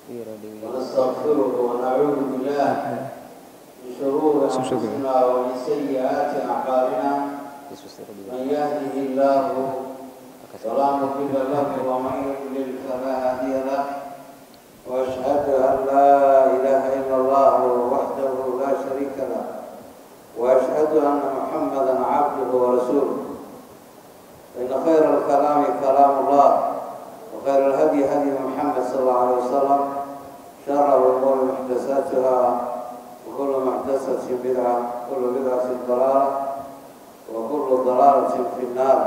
ونستغفره ونعوذ بالله من شرور أنفسنا ومن سيئات أعمالنا من يهده الله فلا مضل له ومن يضلل فلا هادي له وأشهد أن لا إله إلا الله وحده لا شريك له وأشهد أن محمدا عبده ورسوله إن خير الكلام كلام الله وخير الهدي هدي محمد صلى الله عليه وسلم شر الأمور محدثاتها وكل محدثة بدعة وكل بدعة ضلالة وكل ضلالة في النار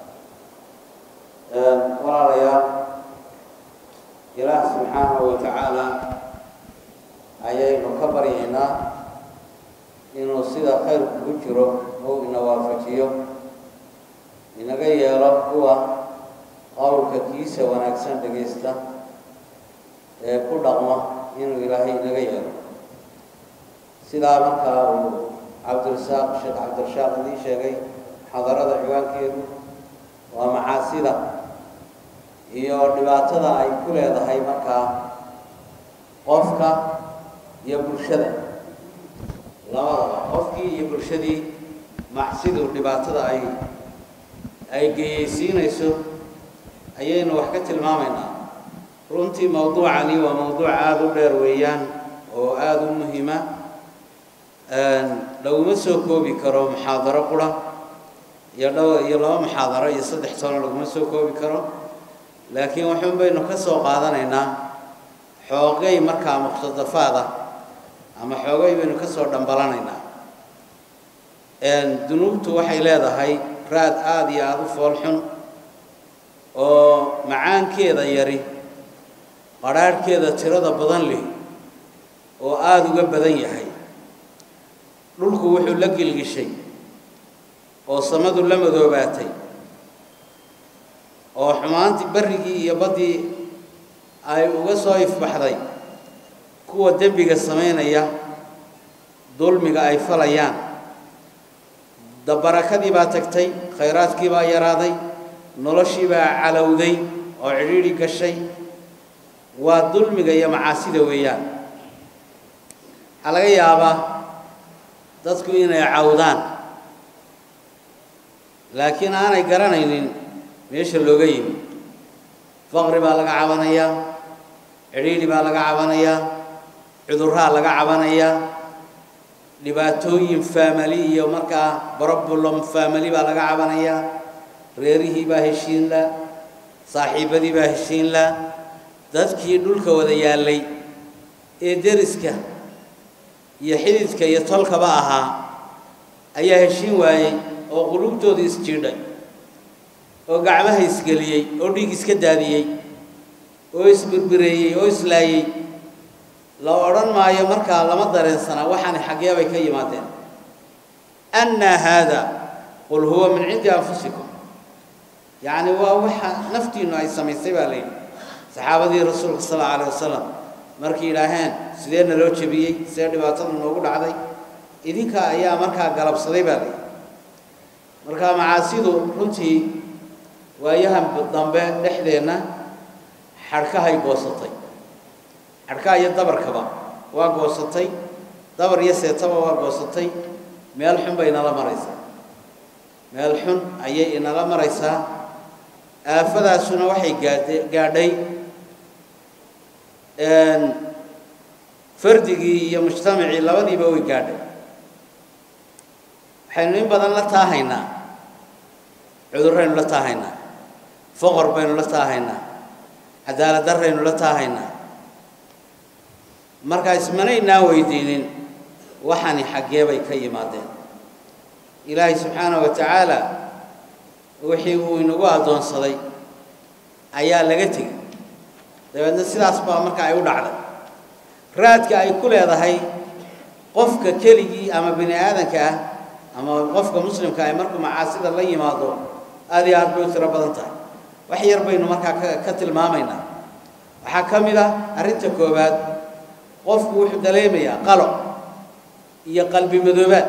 walaalayaal ilaah subxaanahu wa tacaala ayaynu ka baryaynaa inuu sida khayrku ku jiro ou ina waafajiyo inaga yeelo kuwa qowlka kiisa wanaagsan dhegaysta ee ku dhaqma inuu ilaahay inaga yeelo sidaa markaa uu cabdirasaaq sheekh cabdirashaaq idiin sheegay xadarada ciwaankeedu waa macaasida iyo dhibaatada ay ku leedahay markaa qofka iyo bulshada labadaba qofkii iyo bulshadii macsidu dhibaatada ay ay geyeysiinayso ayaynu wax ka tilmaamaynaa runtii mawduucani waa mawduuc aada u dheer weeyaan oo aada u muhiima laguma soo koobi karo muxaadaro qura iyo dhow iyo laba muxaadaro iyo saddex tono laguma soo koobi karo laakiin waxuun baynu ka soo qaadanaynaa xoogay markaa muqtadafaad ah ama xoogay baynu ka soo dhambalanaynaa dunuubtu waxay leedahay raad aada iyo aada u fool xun oo macaankeeda yari qadhaadhkeeda tirada badan leh oo aada uga badan yahay dhulku wuxuu la gilgishay oo samadu la madoobaatay oo xumaantii barrigii iyo baddii ay uga soo ifbaxday kuwa dembiga samaynaya dulmiga ay falayaan dabarakadii baa tagtay khayraadkii baa yaraaday noloshii baa calowday oo cidhiidhi gashay waa dulmiga iyo macaasida weeyaan waxaa laga yaabaa dadku inay cawdaan laakiin aanay garanaynin meesha looga yimi faqri baa laga cabanayaa cidhiidhi baa laga cabanayaa cudurraa laga cabanayaa dhibaatooyin faamali iyo markaa broblem faamali baa laga cabanayaa reerihii baa heshiin la saaxiibadii baa heshiin la dadkii dhulka wada yaallay ee deriska iyo xididka iyo tolkaba ahaa ayaa heshiin waayey oo qulubtooda isjiidhay oo gacmaha isgeliyey oo dhiig iska daadiyey oo isbirbireeyey oo islaayey la odhan maayo markaa lama dareensanaa waxaani xaggee bay ka yimaadeen annaa haada qul huwa min cindi anfusikum yacni waa waxa naftiinnu ay samaysay baa layidhi saxaabadii rasuulka sal alla alayh wasalam markay yidhaaheen sidee naloo jebiyey sidee dhibaatada noogu dhacday idinka ayaa markaa galabsaday baa layidhi markaa macaasidu runtii waayahan dambe dhexdeenna xadhkahay goosatay xadhkaha iyo dabarkaba waa goosatay dabar iyo seetaba waa goosatay meel xun bay inala maraysaa meel xun ayay inala maraysaa aafadaasuna waxay gaadhe gaadhay fardigii iyo mujtamacii labadiiba way gaadhay waxaynu in badan la taahaynaa cudurraynu la taahaynaa foqor baynu la taahaynaa cadaalad darraynu la taahaynaa markaa ismanaynaa weydiinin waxani xaggee bay ka yimaadeen ilaahay subxaanahu wa tacaala wixii uu inagu addoonsaday ayaa laga tegey dabeedna sidaas baa marka ay u dhacday raadka ay ku leedahay qofka keligii ama bini aadanka ah ama qofka muslimka ah markuu macaasida la yimaado aad iyo aad bay u tiro badan tahay wax yar baynu markaa ka ka tilmaamaynaa waxaa ka mid ah arrinta koowaad qofku wuxuu dareemayaa qalo iyo qalbi madoobaad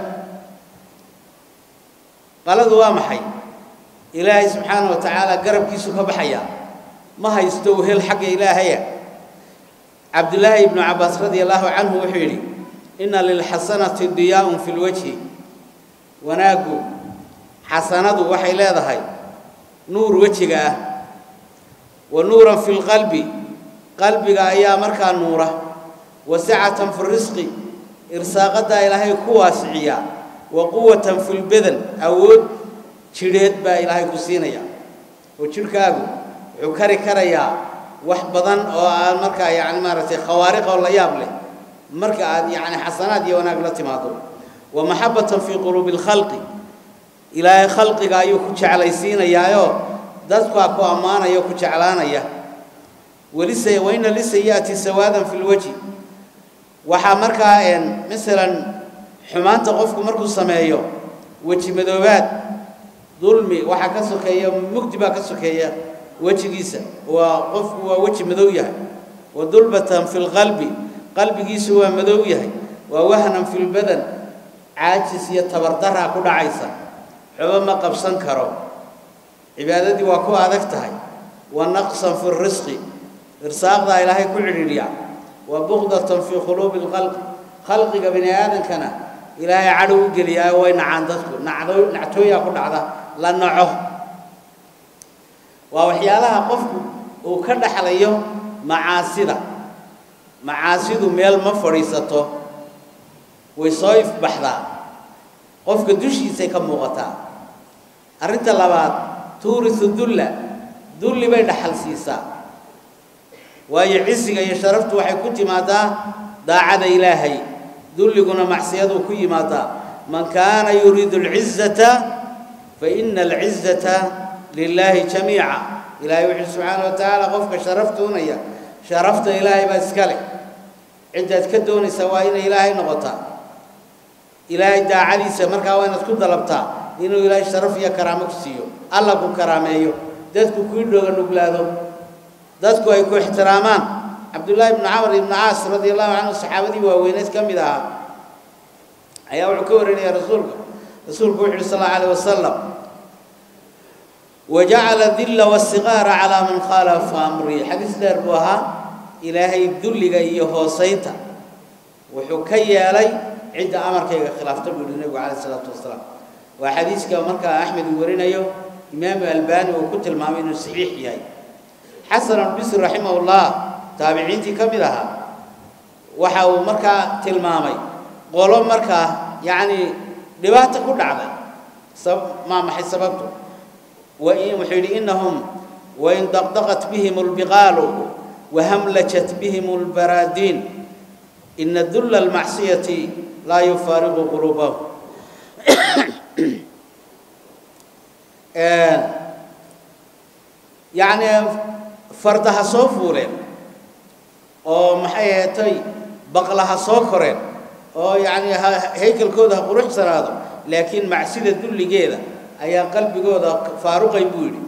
qaladu waa maxay ilaahay subxaana wa tacaala garabkiisu ka baxaya ma haysto wehel xagga ilaahaya cabdullaahi ibnu cabbaas radia allaahu canhu wuxuu yidhi inna lilxasanati diyaaun fi lwajhi wanaaggu xasanadu waxay leedahay nuur wejiga ah wa nuuran fi lqalbi qalbiga ayaa markaa nuura wa sacatan fi risqi irsaaqaddaa ilaahay ku waasiciya wa quwatan fi lbadan awood jidheed baa ilaahay ku siinaya oo jidhkaagu wuxuu kari karayaa wax badan oo aan markaa yacni maaragtay khawaariq oo la yaab leh marka aad yacni xasanaad iyo wanaag la timaado wa maxabatan fii quluubi lkhalqi ilaahay khalqiga ayuu ku jeclaysiinayaayoo dadkaa ku ammaanaya o ku jeclaanaya welise waina lisayi'ati sawaadan fi lwajhi waxaa markaa masalan xumaanta qofku markuu sameeyo weji madoobaad dulmi waxaa ka sokeeya mugdi baa ka sokeeya wejigiisa waa qofku waa weji madow yahay wa dulbatan fi lqalbi qalbigiisu waa madow yahay waa wahnan fi lbadan caajis iyo tabardaraa ku dhacaysa xobo ma qabsan karo cibaadadii waa ku adag tahay wa naqsan fi risqi irsaaqdaa ilaahay ku cidhiidhiya wa buqdatan fii quluubi lkhalqi khalqiga bini aadankana ilaahay cadhow u geliyaayo way nacaan dadku nacdo nactooyaa ku dhacda la naco waa waxyaalaha qofku uu ka dhaxlayo macaasida macaasidu meel ma fadhiisato way soo ifbaxdaa qofka dushiisay ka muuqataa arrinta labaad tuurisu dulla dulli bay dhaxal siisaa waayo cisiga iyo sharaftu waxay ku timaadaa daacada ilaahay dulliguna macsiyaduu ku yimaadaa man kaana yuriidu alcizata fa ina alcizata lilaahi jamiica ilaahay wuxuu subxaana wa tacaala qofka sharaf doonaya sharafta ilaahay baa iska leh ciddaad ka doonaysa waa inay ilaahay noqotaa ilaahay daacadiisa markaa waa inaad ku dalabtaa inuu ilaahay sharaf iyo karaamo ku siiyo alla ku karaameeyo dadku kuu dhooga nuglaado dadku ay ku ixtiraamaan cabdullaahi ibnu camr ibnu caas radia allahu canhu saxaabadii waaweyneed ka mid ahaa ayaa wuxuu ka warinaya rasuulka rasuulku wuxu uhi sal allau alayh wasalam wajacala dilla wasiqaara calaa man khaalafa amrii xadiis dheer buu ahaa ilaahay dulliga iyo hoosaynta wuxuu ka yeelay cidda amarkayga khilaafta buu yihi nebigu calayh isalaatu wasalaam waa xadiiska markaa axmed uu warinayo imaamu albani uu ku tilmaamay inuu saxiix yahay xasan albisri raximahullah taabiciintii ka mid ahaa waxa uu markaa tilmaamay qolo markaa yacni dhibaata ku dhacday maa maxay sababtu wain wuxuu yidhi innahum wain daqdaqat bihim albiqaalu wahamlajat bihim albaraadiin ina dulla almacsiyati laa yufaariqu quluubahum yacni fardaha soo fuuleen oo maxay aheetay baqlaha soo koreen oo yacni haykalkooda ha quruxsanaado laakiin macsida dulligeeda ayaa qalbigooda faaruqay buu yidhi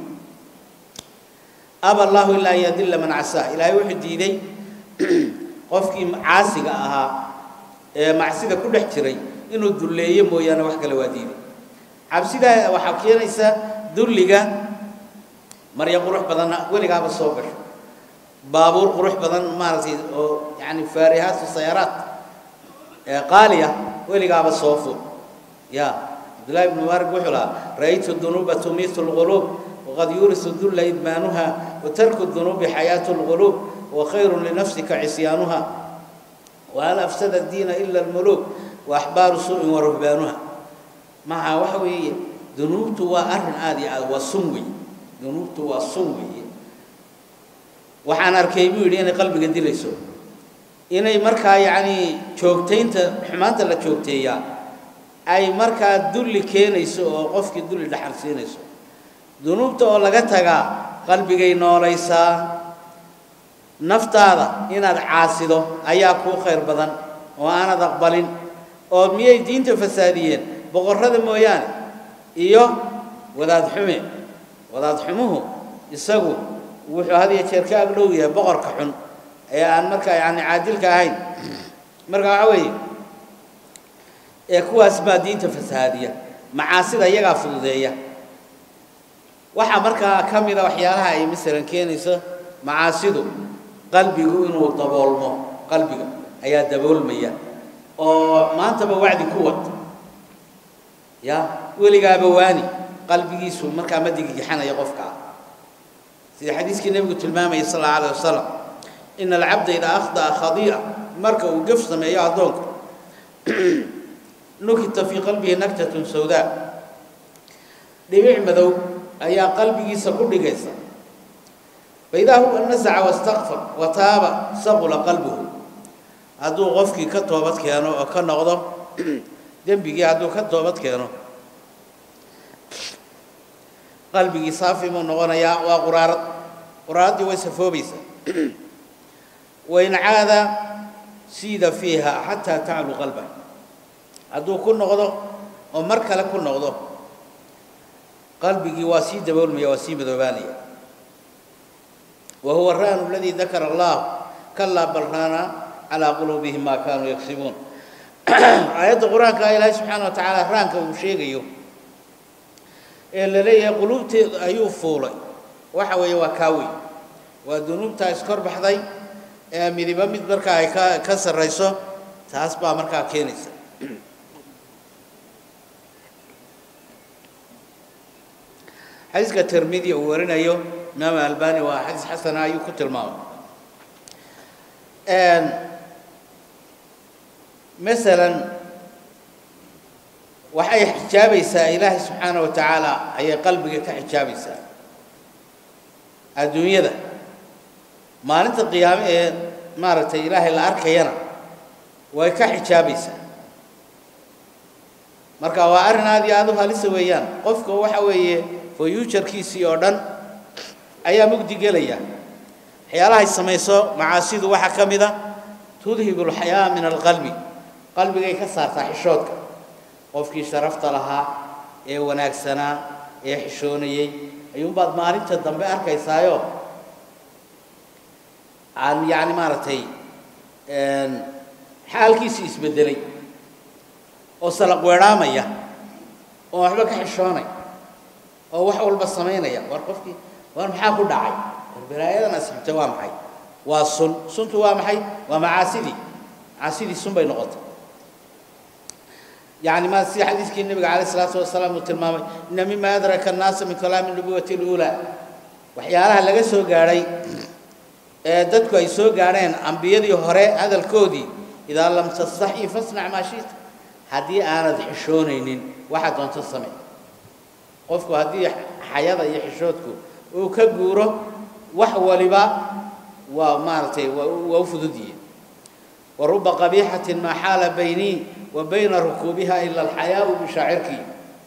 aba allahu ilaa an yadilla man casaa ilaahay wuxuu diiday qofkii caasiga ahaa ee macsida ku dhex jiray inuu dulleeyo mooyaane wax kale waa diiday cabsidaa waxaa keenaysa dulliga marya qurux badanna weligaaba soo gasho baabuur qurux badan maaragtay oo yani faarihaatu sayaaraat ee qaaliya weligaaba soo fur ya cabdullahi ibnu mubaarak wuxuu lahaa ra'aytu dunuuba tumiitu lquluub waqad yuurisu dulla idmaanuha wa tarku dunuubi xayaatu lquluub wa khayrun linafsika cisyaanuha wahal afsada diina ila almuluuk wa axbaaru suu'in wa ruhbaanuha maca waxa weeye dunuubtu waa arrin aada iyo aad waa sun wey dunuubtu waa sun weeye waxaan arkay buu yidhi inay qalbiga dilayso inay markaa yacnii joogtaynta xumaanta la joogteeyaa ay markaa dulli keenayso oo qofkii dulli dhaxal siinayso dunuubta oo laga tagaa qalbigay noolaysaa naftaada inaad caasido ayaa kuu khayr badan oo aanad aqbalin oo miyay diinta fasaadiyeen boqorrada mooyaane iyo wadaad xume wadaad xumuhu isagu wuxuu had iyo jeer ka agdhow yahay boqorka xun ee aan markaa yacni caadilka ahayn marka waxa weeye ee kuwaas baa diinta fasahaadiya macaasida iyagaa fududeeya waxaa markaa ka mida waxyaalaha ay masalan keenayso macaasidu qalbigu inuu daboolmo qalbiga ayaa daboolmaya oo maantaba wacdi ku wad ya weligaaba waani qalbigiisu markaa ma digigixanaya qofkaa sida xadiiskii nebigu tilmaamayay sal alla alayh wasalam ina alcabda idaa akhda'a khadii'a marka uu gef sameeyo addoonku nukita fii qalbihi naktatun sawdaa dhibic madow ayaa qalbigiisa ku dhigaysa faidaa huwa nasaca wastakfar wa taaba saqula qalbuhu hadduu qofkii ka toobad keeno oo ka noqdo dembigii hadduu ka toobad keeno qalbigii saafi buu noqonayaa waa quraarad quraaraddii way safoobaysaa wain caada siida fiiha xataa taclu qalba hadduu ku noqdo oo mar kale ku noqdo qalbigii waa sii daboolmaya waa sii madoobaanaya wa huwa raanu aladii dakara allah kalaa bal raana calaa quluubihim maa kaanuu yagsibuun aayadda qur-aanka ilaahay subxaana wa tacaala raanka uu sheegayo ee la leeyahay quluubteedu ayuu fuulay waxa weeye waa kaawey waa dunuubtaa iskor baxday ee midiba mid markaa ay ka ka sarrayso taas baa markaa keenaysa xadiiska tirmidi uu warinayo imaam albani waa xadiis xasana ayuu ku tilmaamay masalan waxay xijaabaysaa ilaahay subxaana wa tacaala ayay qalbiga ka xijaabaysaa adduunyada maalinta qiyaame ee maaragtay ilaahay la arkayana way ka xijaabaysaa marka waa arrin aad iyo aad u halisa weeyaan qofka waxa weeye foyuujarkiisii oo dhan ayaa mugdi gelaya waxyaalahay samayso macaasidu waxaa ka mid a tudhibu alxayaa min alqalbi qalbigay ka saartaa xishoodka qofkii sharafta lahaa ee wanaagsanaa ee xishoonayey ayuunbaad maalinta dambe arkaysaayo aan yacni maaragtay xaalkiisii isbeddelay oo salaq weedhaamaya oo waxba ka xishoonay oo wax walba samaynaya war qofkii war maxaa ku dhacay war balaayadan asxibta waa maxay waa sun suntu waa maxay waa macaasidii macaasidii sun bay noqotay يعني ما سي حديث كي النبي عليه الصلاة والسلام وتلمامي إن مما أدرك الناس من كلام النبوة الأولى وحيالها لغا سو غاري ددكو أي سو غارين أنبيادي هوري هذا الكودي إذا لم تستحي فاصنع ما شئت هدي أنا حشونين واحد أنت السمع قفكو هدي حياة يحشوتكو وكبورو وحولبا ومارتي وفدودي ورب قبيحة ما حال بيني وبين ركوبها إلا الحياء بشاعرك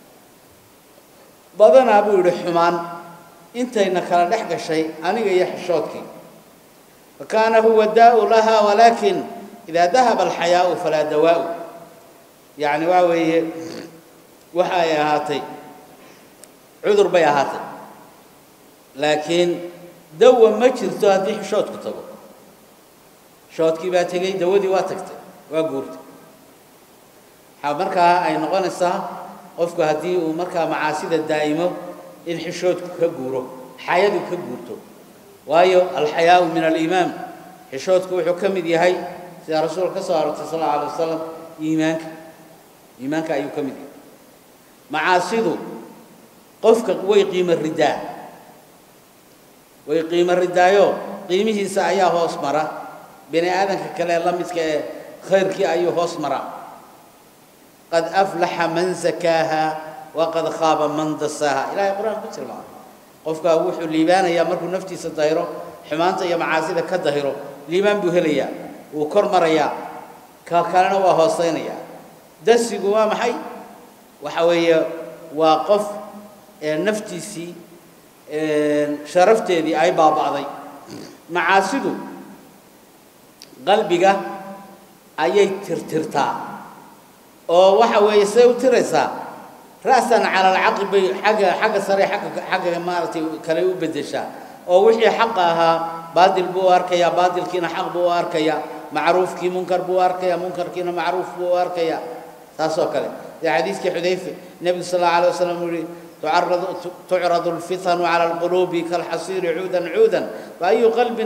بدنا أبو الرحمن أنت إنك لا نحق شيء أنا جاي حشوتك فكان هو الداء لها ولكن إذا ذهب الحياء فلا دواء يعني واوي وحايا هاتي عذر بيا هاتي لكن دوا ما جرتو هذه حشوتك تبو shoodkii baa tegey dawadii waa tagtay waa guurtay waxaa markaa ay noqonaysaa qofku haddii uu markaa macaasida daa'imo in xishoodku ka guuro xayadu ka guurto waayo alxayaau min aliimaan xishoodku wuxuu ka mid yahay sida rasuulka ka soo arortay sal alla alay wasalam iimaanka iimaanka ayuu ka mid yahay macaasidu qofka way qiimo ridaa way qiimo ridaayo qiimihiisa ayaa hoos mara bini aadanka kale la midka ee khayrkii ayuu hoos maraa qad aflaxa man zakaaha waqad khaaba man dasaaha ilahay qur-aan ku tilmaamay qofkaa wuxuu liibaanayaa markuu naftiisa dahiro xumaanta iyo macaasida ka dahiro liibaan buu helayaa wuu kor marayaa ka kalena waa hoosaynayaa dasigu waa maxay waxa weeye waa qof naftiisii sharafteedii ay baaba'day macaasidu qalbiga ayay tirtirtaa oo waxa weeye say u tiraysaa ra'san cala alcaqli bay xagga xagga sare xagga xagga maaragtay kale u beddeshaa oo wixii xaqa ahaa baadil buu u arkayaa baadilkiina xaq buu u arkayaa macruufkii munkar buu u arkayaa munkarkiina macruuf buu u arkayaa taasoo kale sida xadiiskii xudayfe nebigu sal allahu alay wasalam uu yihi تعرض تعرض الفتن على القلوب كالحصير عودا عودا فأي قلب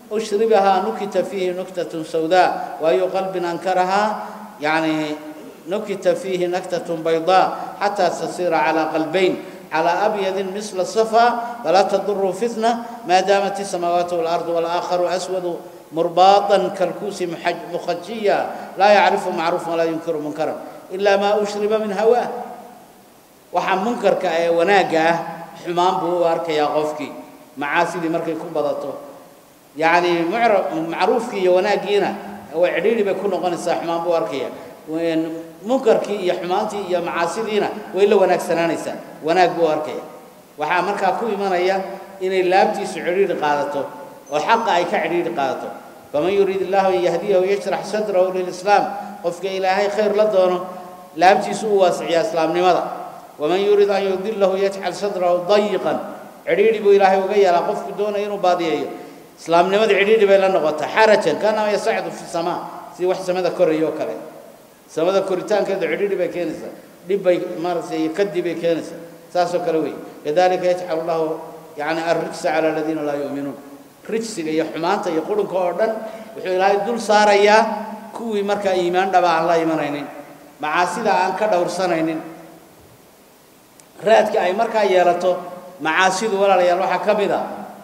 ushribahaa nukita fiihi nuktatun sawdaa waayu qalbin ankarahaa yani nukita fiihi naktatun baydaa xataa tasira calaa qalbayn على أبيض مثل الصفا فلا تضر فتنة ما دامت السماوات والأرض والآخر أسود مرباطا كالكوس مخجيا لا يعرف معروفا ولا ينكر منكرا إلا ما أشرب من هواه waxaa munkarka ee wanaagga ah xumaan buu u arkayaa qofkii macaasidii markay ku badato yacni macruufkii iyo wanaaggiina way cidhiidhi bay ku noqonaysaa xumaan buu arkaya munkarkii iyo xumaantii iyo macaasidiina way la wanaagsanaanaysaa wanaag buu arkaya waxaa markaa ku imanaya inay laabtiisu cidhiidhi qaadato oo xaqa ay ka cidhiidhi qaadato faman yuriid illahu an yahdiyahu yashrax sadrahu lilislaam qofka ilaahay khayr la doono laabtiisu u waasiciyaa islaamnimada waman yurid an yudilahu yajcal sadrahu dayiqan cidhiidhi buu ilaahay uga yeelaa qofku doonaya inuu baadiyeeyo islaamnimada cidhiidhi bay la noqotaa xarajan kaanama yasacdu fi samaa sidii wax samada koraya oo kale samada koritaankeeda cidhiidhi bay keenaysaa dhib bay maaragtay kadib bay keenaysaa saasoo kale wey kadalika yajcalu llahu yani arrijsa cala aladiina laa yu'minuun rijsiga iyo xumaanta iyo qurunka oo dhan wuxuu ilaahay dul saarayaa kuwii markaa iimaan dhaba aan la imanaynin macaasida aan ka dhowrsanaynin raadka ay markaa yeelato macaasidu walaalayaal waxaa ka mid a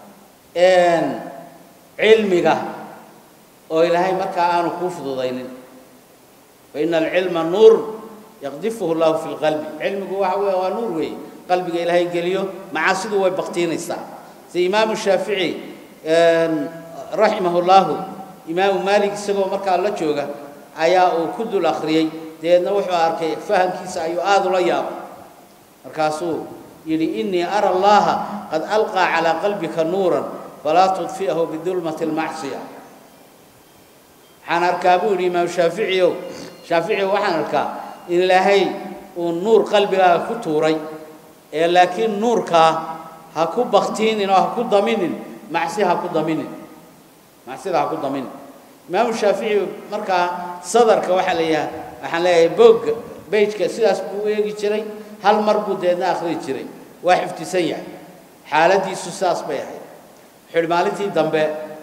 cilmiga oo ilaahay markaa aanu kuu fududaynin faina alcilma nuur yaqdifuhu llahu fi lqalbi cilmigu waxa weeye waa nuur weeye qalbiga ilaahay geliyo macaasidu way baktiinaysaa sida imaamu shaafici raximahu llahu imaamu maalik isagoo markaa la jooga ayaa uu ku dul akhriyey dabeedna wuxuu arkay fahamkiisa ayuu aada ula yaabay markaasuu yidhi inii ara allaha qad alqaa calaa qalbika nuuran falaa tudfi'ahu bidulmati almacsiya waxaan arkaa buu yidhi imaam shaaficiyow shaaficiyow waxaan arkaa in ilaahay uu nuur qalbigaaga ku tuuray ee laakiin nuurkaa ha ku baktiinin oo ha ku daminin macsi ha ku daminin macsida ha ku daminin imaamu shaafici markaa sadarka waxaa leeyahay waxaan leeyahay boogga beyjka sidaas buu u eegi jiray hal mar buu deedna akhriyi jiray waa xifdisan yahay xaaladdiisu sidaas bay ahayd wuxuu maalintii dambe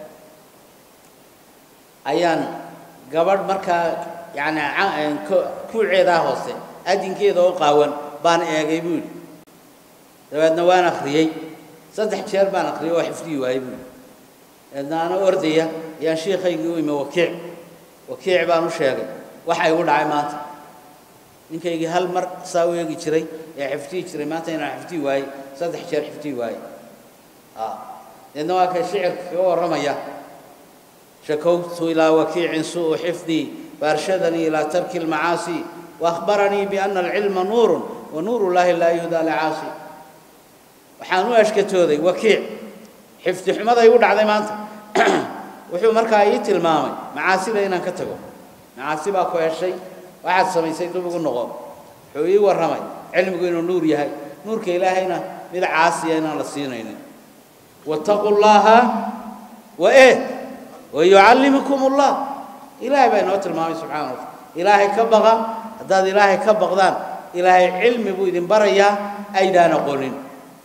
ayaan gabadh markaa yacni kuuceedaa hoose adinkeeda oo qaawan baan eegay buu yidhi dabeedna waan akhriyey saddex jeer baan akhriyey oo xifdiyi waayey buu yidhi dabeedna ana ordaya ayaan shiikaygii u imi wakiic wakiic baan u sheegay waxa igu dhacay maanta ninkaygii hal mar saa u eegi jiray ee xifdiyi jiray maanta inaan xifdiyi waayey saddex jeer xifdiyi waayey deedna waa kay shicirka kaga warramaya shakowtu ilaa wakiicin su'u xifdii faarshadanii ilaa tarki almacaasi waahbaranii biana alcilma nuurun wa nuuru llaahi laa yuhdaa licaasi waxaan u ashkatooday wakiic xifdi xumada igu dhacday maanta wuxuu markaa ii tilmaamay macaasida inaan ka tago macaasi baa ku heshay waxaad samaysay dib ugu noqo wuxuu ii warramay cilmigu inuu nuur yahay nuurka ilaahayna mid caasiya inaan la siinaynin wattaquu llaaha wa eh wayucallimukum ullah ilaahay baa inoo tilmaamay subxana wa taala ilaahay ka baqa haddaad ilaahay ka baqdaan ilaahay cilmi buu idin barayaa aydaan aqoonin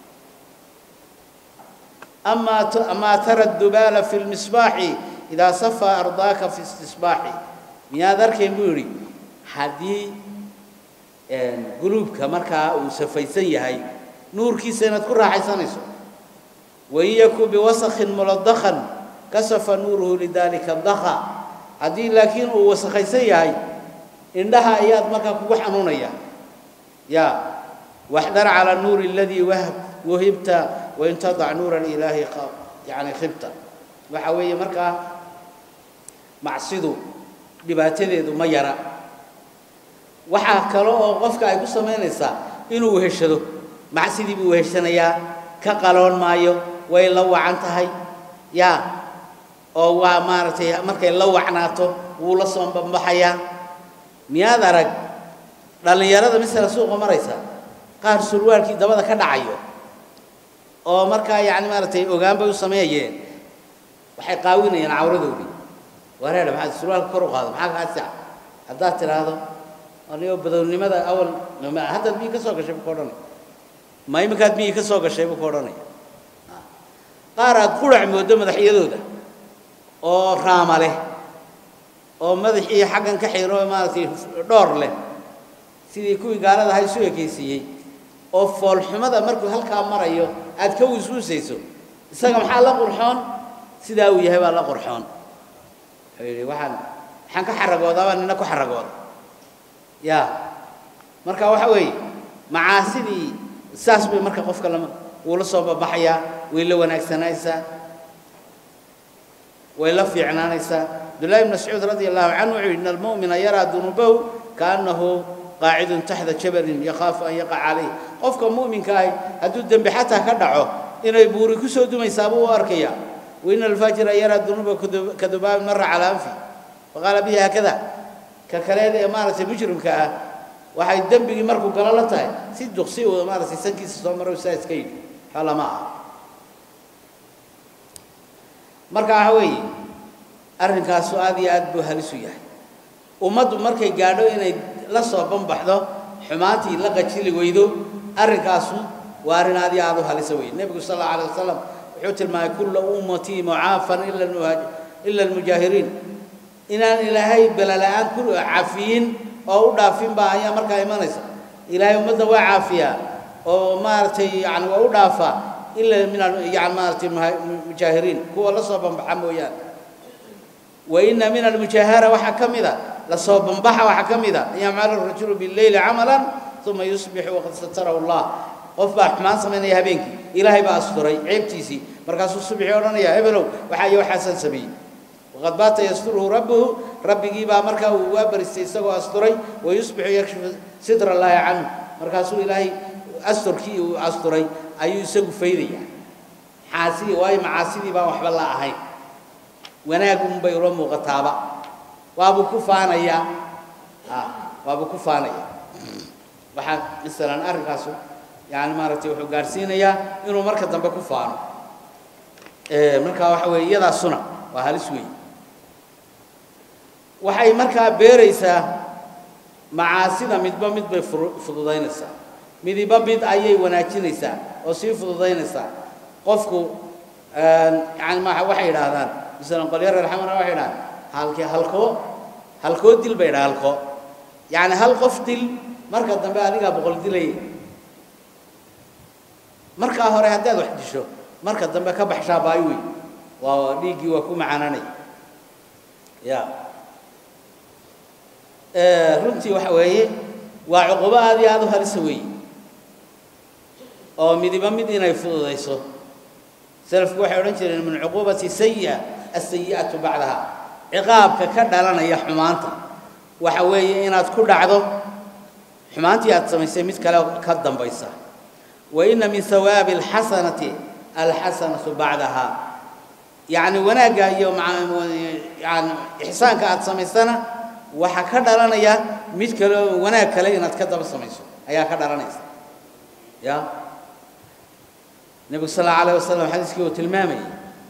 أما أما ترى الدبال في المصباح إذا صفى أرضاك في استصباح ميا ذرك يقولي حدي قلوبك مركا وسفيسن يهي نور كي سنة كل راح يسنسو وإياكو بوسخ ملضخا كسف نوره لذلك الضخا هذه لكن وسخيسن يهي إنها آيات مركا كو حنونيا يا واحذر على النور الذي وهب وهبت وإن تضع نور الإله يعني خبت وحوي مركا معصدو dhibaatadeedu ma yara waxaa kale oo qofka ay ku samaynaysaa inuu weheshado macsidii buu weheshanayaa ka qaloon maayo way la wacan tahay yaa oo waa maaragtay markay la wacnaato wuu la soo bambaxayaa miyaad arag dhallinyarada misala suuqa maraysa qaar surwaalkii dabada ka dhacayo oo markaa yacni maaragtay ogaan bay u sameeyeen waxay qaawinayaan cawradoodii wareer maxaad surwaalka kor u qaado maxaa kaa sac haddaad tidhaahdo anigo badownimada awal haddaad miyii ka soo gashay buu ka odhanaya ma iminkaad miyii ka soo gashay buu ka odhanaya qaar aad qurac moodo madaxyadooda oo raama leh oo madaxii xaggan ka xiro maaragtay dhoor leh sidii kuwii gaalada ahaa isu ekaysiiyey oo foolxumada markuu halkaa marayo aad ka wiswisayso isaga maxaa la qurxoon sidaa uu yahay baa la qurxoon wuxuu yidhi waxaan waxaan ka xaragoodaabaa nina ku xaragooda ya marka waxa weeye macaasidii saas bay marka qofka lama wuu la soo babaxayaa way la wanaagsanaysaa way la fiicnaanaysaa abdullahi ibn mascuud radia allahu canhu wuxuu yidhi in almu'mina yaraa dunuubahu kaannahu qaacidun taxta jabalin yakhaafu an yaqaca calayh qofka mu'minka ahi hadduu dembi xataa ka dhaco inay buuri ku soo dumaysaa buu u arkaya waina alfaajira yaraa dunuuba kadubaabin mara calaa anfi faqaala bihi haakada ka kaleed ee maaragtay mujrimka ah waxay dembigii markuu galo la tahay si duqsi uu maaragtay sankiisa soo maro saa iska yidhi xoola ma aha marka waxa weeye arrinkaasu aad iyo aad buu halis u yahay ummaddu markay gaadho inay la soo banbaxdo xumaantii la qajili weydo arrinkaasu waa arrin aad iyo aad u halisa weeye nebigu sal allahu alayh wasalam wuxuu tilmaamay kulla ummatii mucaafan ila almujaahiriin inaan ilaahay belala'aan ku cafiyin oo u dhaafin baa ayaa markaa imanaysa ilaahay ummadda waa caafiyaa oo maaragtay yani waa u dhaafaa ila min yani maaragtay mujaahiriin kuwa la soo banbaxa mooyaane wa ina min almujaahara waxaa ka mida lasoo banbaxa waxaa ka mida an yacmala rajulu bileyli camalan uma yusbixu waqad satarahu allah qof baa xumaan samaynaya habeenkii ilaahay baa asturay ceebtiisii markaasuu subxii odhanaya hebelow waxaa iyo waxaasaan sameeyey waqad baata yasturuhu rabbuhu rabbigii baa markaa uu waa baristay isagoo asturay wayusbixu yakshifu sidra allaahi canhu markaasuu ilaahay asturkii uu asturay ayuu isagu faydaya xaasidii waayo macaasidii baan waxba la ahayn wanaag unbay ula muuqataaba waabuu ku faanayaa waabuu ku faanaya waxaa masalan arrinkaasu yani maaragtay wuxuu gaadhsiinayaa inuu marka dambe ku faano marka waxa weeye iyadaasuna waa halis weeye waxay markaa beeraysaa macaasida midba mid bay fududaynaysaa midiba mid ayay wanaajinaysaa oo sii fududaynaysaa qofku yani ma waxay yidhaahdaan masalan qolyo reer xamara waxay yidhahdaan halkii halkoo halkoo dil bay yidhaha halkoo yacni hal qof dil marka dambe adigaa boqol dilaya markaa hore haddaad wax disho marka dambe ka baxshaa baayo wey waa dhiiggii waa ku macaananaya ya runtii waxa weeye waa cuqubo aad iyo aad u halisa weeye oo midiba mid inay fududayso salafku waxay odhan jireen min cuquubati sayi'a asayi'atu bacdaha ciqaabka ka dhalanaya xumaanta waxa weeye inaad ku dhacdo xumaantii aad samaysay mid kale ka dambaysa wa ina min hawaabi alxasanati alxasanatu bacdaha yacni wanaagga iyo yani ixsaanka aad samaysana waxaa ka dhalanaya mid kale oo wanaag kale inaad ka daba samayso ayaa ka dhalanaysa ya nebigu sal allahu alayh wasalam xadiiskii uu tilmaamayay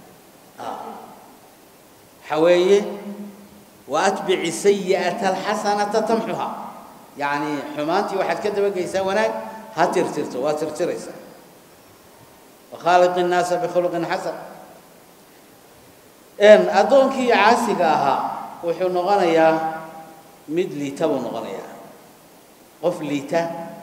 waxaa weeye wa atbici sayi'ata alxasanata tamxuha yacni xumaantii waxaad ka dabageysaa wanaag ha tirtirto waa tirtiraysaa wakhaaliqi innaasa bikhuluqin xasan addoonkii caasiga ahaa wuxuu noqonayaa mid liita buu noqonayaa qof liita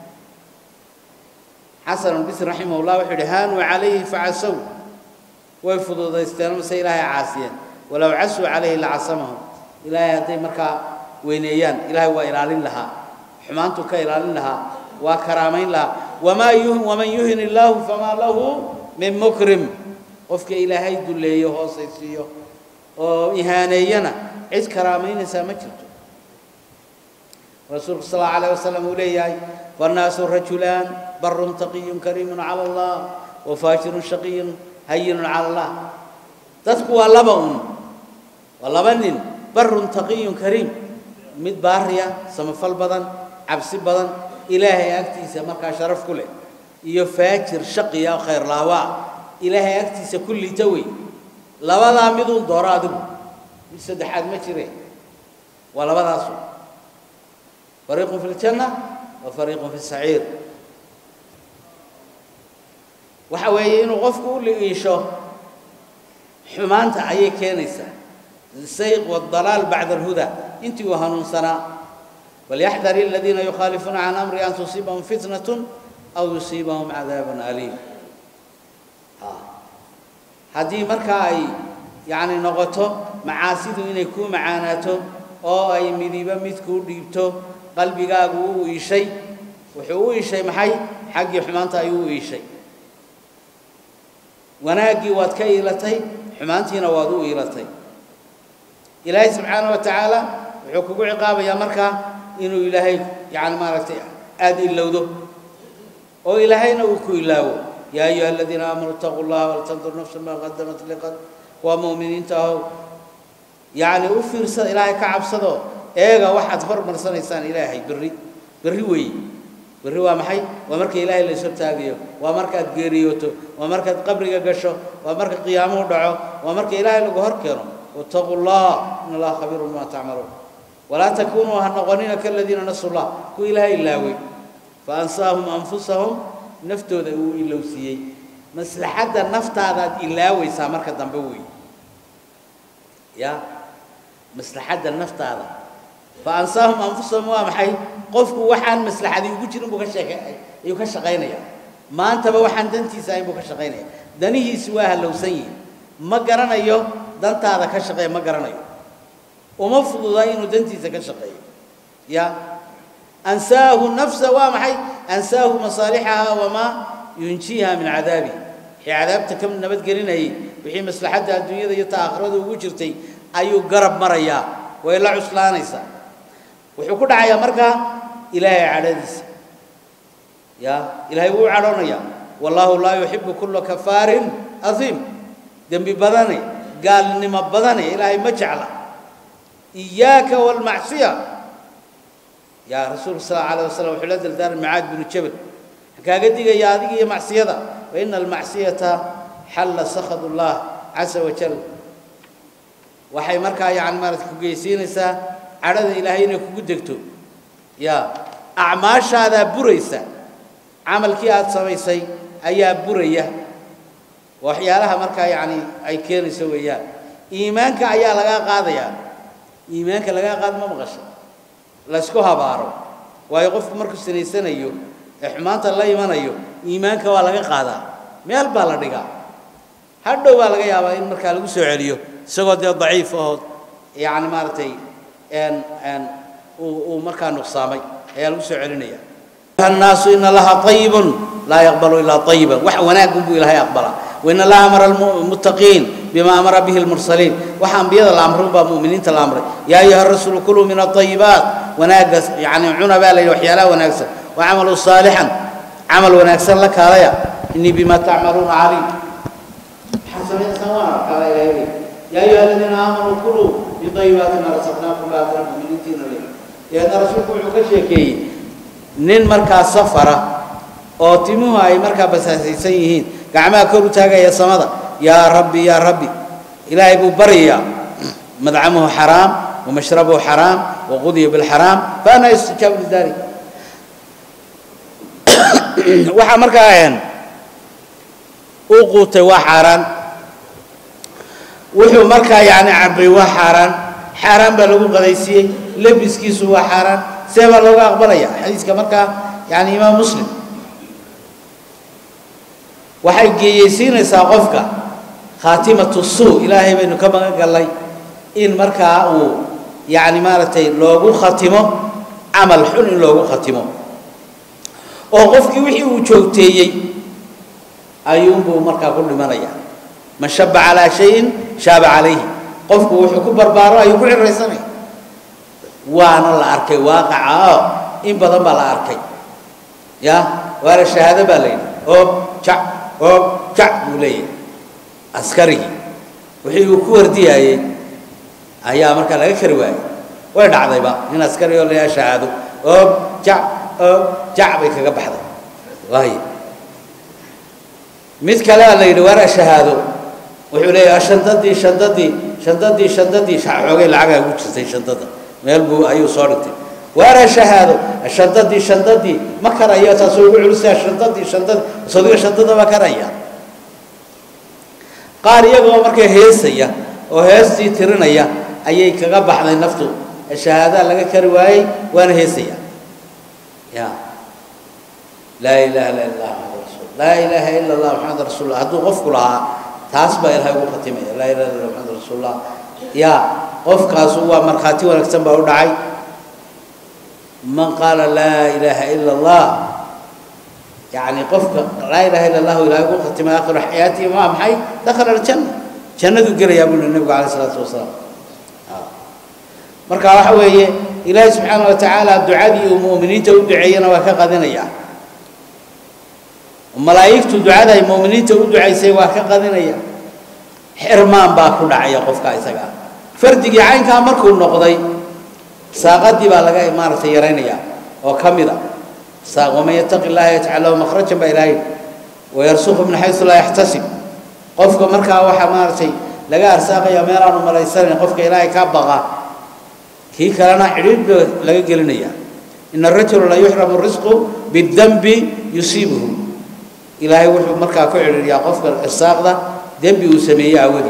xasan albisri raximah llah wuxuu yidhi haanuu calayhi facasow way fududaysteen mase ilaahay caasiyeen walow casuu calayhi lacasamahum ilaahay hadday markaa weyneeyaan ilaahay waa ilaalin lahaa xumaantuu ka ilaalin lahaa waa karaamayn lahaa wamaa yuhin waman yuhin illaahu famaa lahu min mukrim qofka ilaahay dulleeyo hoosaysiiyo oo ihaaneeyana cid karaamaynaysaa ma jirto rasuulku sal allahu alayh wasalam uu leeyahay fannaasu rajulaan barun taqiyun kariimun cala allah wa faajirun shaqiyun hayinun cala allah dadku waa laba un waa laba nin barun taqiyun kariim mid baariya samafal badan cabsi badan ilaahay agtiisa markaa sharaf ku leh iyo faajir shaqiya khayr laawaa ilaahay agtiisa ku liita wey labadaa midun dooro adigu mid saddexaad ma jire waa labadaasu fariiqun fi ljanna wa fariiqun fi saciir waxa weeye inuu qofku u liiisho xumaanta ayay keenaysaa sayq waddalaal bacda alhudaa intii uu hanuunsanaa walyaxdar aladiina yukhaalifuuna can amri an tusiibahum fitnatun aw yusiibahum cadaabun aliim haddii markaa ay yacni noqoto macaasidu inay kuu macaanaato oo ay midiba midkuu dhiibto qalbigaagu u iishay wuxuu u iishay maxay xaggii xumaanta ayuu u iishay wanaaggii waad ka iilatay xumaantiina waad u iilatay ilaahay subxaana wa tacaala wuxuu kugu ciqaabayaa markaa inuu ilaahay yacni maaragtay aada ilowdo oo ilaahayna uu ku ilaawo yaa ayuha aladiina aamanuu itaquu llaha waltandur nafsu maa qadamat liqad waa mu'miniinta ahow yacni u fiirsada ilaahay ka cabsado eega waxaad hormarsanaysaan ilaahay berri berri weeye berri waa maxay waa marka ilaahay la ishortaagayo waa markaad geeriyooto waa markaad qabriga gasho waa marka qiyaamuhu dhaco waa marka ilaahay lagu hor keeno wattaquu llah in allaha khabiirun bima tacmaluun walaa takunuu ha noqonina kaladiina nasu llah kuwa ilaahay ilaaway fa ansaahum anfusahum naftooda uu ilowsiiyey maslaxadda naftaadaad ilaawaysaa marka dambe weeye ya maslaxadda naftaada fa ansaahum anfusahum waa maxay qofku waxaan maslaxadii ugu jirin buu ka sheeke ayuu ka shaqaynaya maantaba waxaan dantiisa ahayn buu ka shaqaynaya danihiisi waa hallowsan yihin ma garanayo dantaada ka shaqeeya ma garanayo uma fududa inuu dantiisa ka shaqeeyo ya ansaahu nafsa waa maxay ansaahu masaalixaha wamaa yunjiiha min cadaabi wixii cadaabta ka nabadgelinayay wixii maslaxadda adduunyada iyo ta aakhirada ugu jirtay ayuu garab marayaa way la cuslaanaysaa wuxuu ku dhacayaa markaa ilaahay cadhadiisa ya ilaahay wuu cadhoonayaa wallaahu laa yuxibu kulla kafaarin adiim dembi badane gaalnimo badane ilaahay ma jecla iyaaka waalmacsiya yaa rasuulka sal alla alayh wasalam wuxuu la dardaaran macaad binu jabal waxaan kaaga digayaa adiga iyo macsiyada fa ina almacsiyata xalla sakhad ullah casa wajal waxay markaa yani maarata ku geysiinaysaa cadhada ilaahay inay kugu degto ya acmaashaadaa buraysa camalkii aada samaysay ayaa buraya waxyaalaha markaa yacni ay keenayso weeyaan iimaanka ayaa lagaa qaadayaa iimaanka lagaa qaad ma maqasho laysku habaaro waayo qofku markuu sinaysanayo ee xumaanta la imanayo iimaanka waa laga qaadaa meel baa la dhigaa hadhow baa laga yaabaa in markaa lagu soo celiyo isagoo dee daciif ahoo yacni maaragtay n n uu markaa nuqsaamay ayaa lagu soo celinaya الناس إن الله طيب لا يقبل إلا طيبا وح وناك بو إلهي أقبله وإن الله أمر المتقين بما أمر به المرسلين وحن بيض الأمر مؤمنين الأمر يا أيها الرسول كلوا من الطيبات وناقص يعني عنا بالي وحيالا وناقص وعملوا صالحا عمل وناقص لك عليا إني بما تعملون عليم حسب سواء قال يا أيها الذين آمنوا كلوا من طيبات ما رزقناكم لا تنبوا من دين الله يا رسولكم عكشيكي nin markaa safara oo timuhu ay markaa basaasaysan yihiin gacmaha kor u taagaya samada yaa rabbi yaa rabbi ilaahay buu baryayaa madcamuhu xaraam wamashrabuhu xaraam waqudiya bilxaraam faana yustijaabu lidalik waxaa markaa ahayn uu quutay waa xaaraan wuxuu markaa yacni cabay waa xaaraan xaaraan baa lagu qadaysiiyey lebiskiisu waa xaaraan see baa looga aqbalaya xadiiska markaa yani imaam muslim waxay geeyeysiinaysaa qofka khaatimatu suu ilaahay baynu ka magan gallay in markaa uu yani maaragtay loogu khatimo camal xun in loogu khatimo oo qofkii wixii uu joogteeyey ayuunbuu markaa ku dhimanaya man shaba calaa shayin shaaba calayhi qofku wuxuu ku barbaaro ayuu ku ciraysanaya waana la arkay waaqaca oo in badan baa la arkay ya waana shahaado baa la yidhi oob jac oob jac buu leeyahay askarigii wixii uu ku wardiyaayey ayaa markaa laga kari waayey way dhacdayba nin askari oo layaa shahaado oob jac oob jac bay kaga baxday waayo mid kalea la yidhi waana shahaado wuxuu leeyahay shandadii shandadii shandadii shandadii xoogay lacagaa ugu jirtay shandada meel buu ayuu soo dhigtay waana shahaado shandadii shandadii ma karayo taasoo ugu culisaa shandadii shandadii sodiga shandada ma karaya qaar iyagoo markay heesaya oo heestii tirinaya ayay kaga baxday naftu shahaada laga kari waayey waana heesaya ya laa ilaaha illa allah maxamad rasuul laa ilaaha illa allah maxamed rasuullah hadduu qofku lahaa taas baa ilahay ugu khatimaya laa ilaha illa maxamed rasuulullah ya qofkaasu waa markhaati wanaagsan baa u dhacay man qaala laa ilaaha illa allah يعني قفك لا إله إلا الله ولا يقول ختم آخر حياتي ما محي دخل الجنة جنة قال يا ابن النبي عليه الصلاة والسلام marka waxa weeye ilaahay subxaana wa tacaala ducadii uu mu'miniinta u duceeyana waa ka qadinaya malaa'igtu ducada ay mu'miniinta u ducaysay waa ka qadinaya xirmaan baa ku dhacaya qofka isaga fardigii caynkaa markuu noqday saaqadii baa laga maaragtay yaraynaya oo ka mid a ومن يتق الله يجعل له مخرجا بإلهي ويرزقه من حيث لا يحتسب قفك مركا وحا مارتي لغا ارساق يا ميران مليسان قفك إلهي كابغا كي كلنا حريب لغا قلنيا إن الرجل لا يحرم الرزق بالذنب يصيبه إلهي وحو مركا كعر يا قفك الساق ذا ذنب يسميه أولي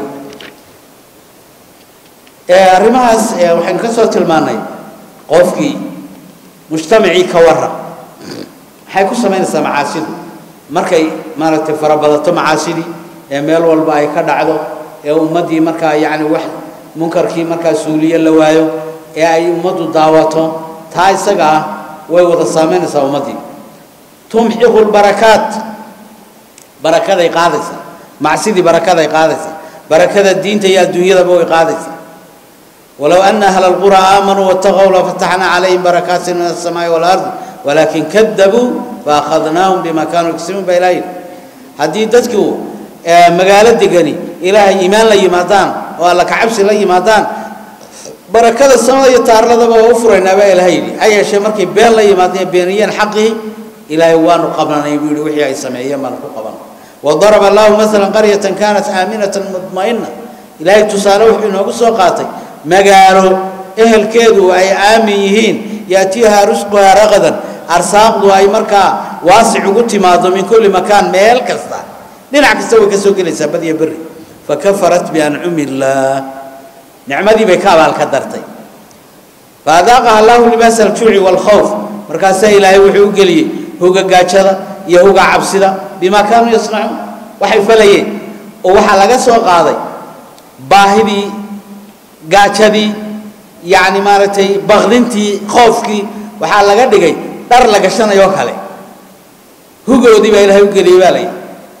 arrimahaas waxaynu ka soo tilmaanay qofkii mujtamacii ka warram maxay ku samaynaysaa macaasidu markay maaragtay farabadato macaasidii ee meel walba ay ka dhacdo ee ummaddii markaa yacni wax munkarkii markaa suuliye la waayo ee ay ummaddu daawato taa isaga ah way wada saamaynaysaa ummaddii tumxiqu lbarakaat barakaday qaadaysaa macsidii barakaday qaadaysaa barakada diinta iyo adduunyadaba way qaadaysaa ولو أن أهل القرى آمنوا واتقوا لفتحنا عليهم بركات من السماء والأرض ولكن كذبوا فأخذناهم بما كانوا يكسبون بإلهي هذه تذكو مقالة دقني إلهي إيمان لي مادان ولا كعبس لي مادان بركة السماء يتعر لذا وفر إنما إلهي أي شيء مركي بين لي مادان بينيا حقه إلهي وانو قبلنا يقول وحي سمعيا من قبلنا وضرب الله مثلا قرية كانت آمنة مطمئنة إلهي تسالوح إنه قصوا magaalo ehelkeedu ay aamin yihiin yaatiihaa rusquhaa raqadan arsaaqdu ay markaa waasic ugu timaado min kulli makaan meel kasta dhinac kasta way ka soo gelaysaa badiya berri fakafarat biancumi illaah nicmadii bay ka abaalka dartay faadaaqaha allahu libaasa aljuuci waalkhawf markaasaa ilaahay wuxuu u geliyey hoga gaajada iyo hoga cabsida bimaa kaanuu yasnacuun waxay falayeen oo waxaa laga soo qaaday baahidii gaajadii yacni maaragtay baqdintii khoofkii waxaa laga dhigay dhar la gashanayoo kale hugoodii baa ilaahay u geliyey baa layidhi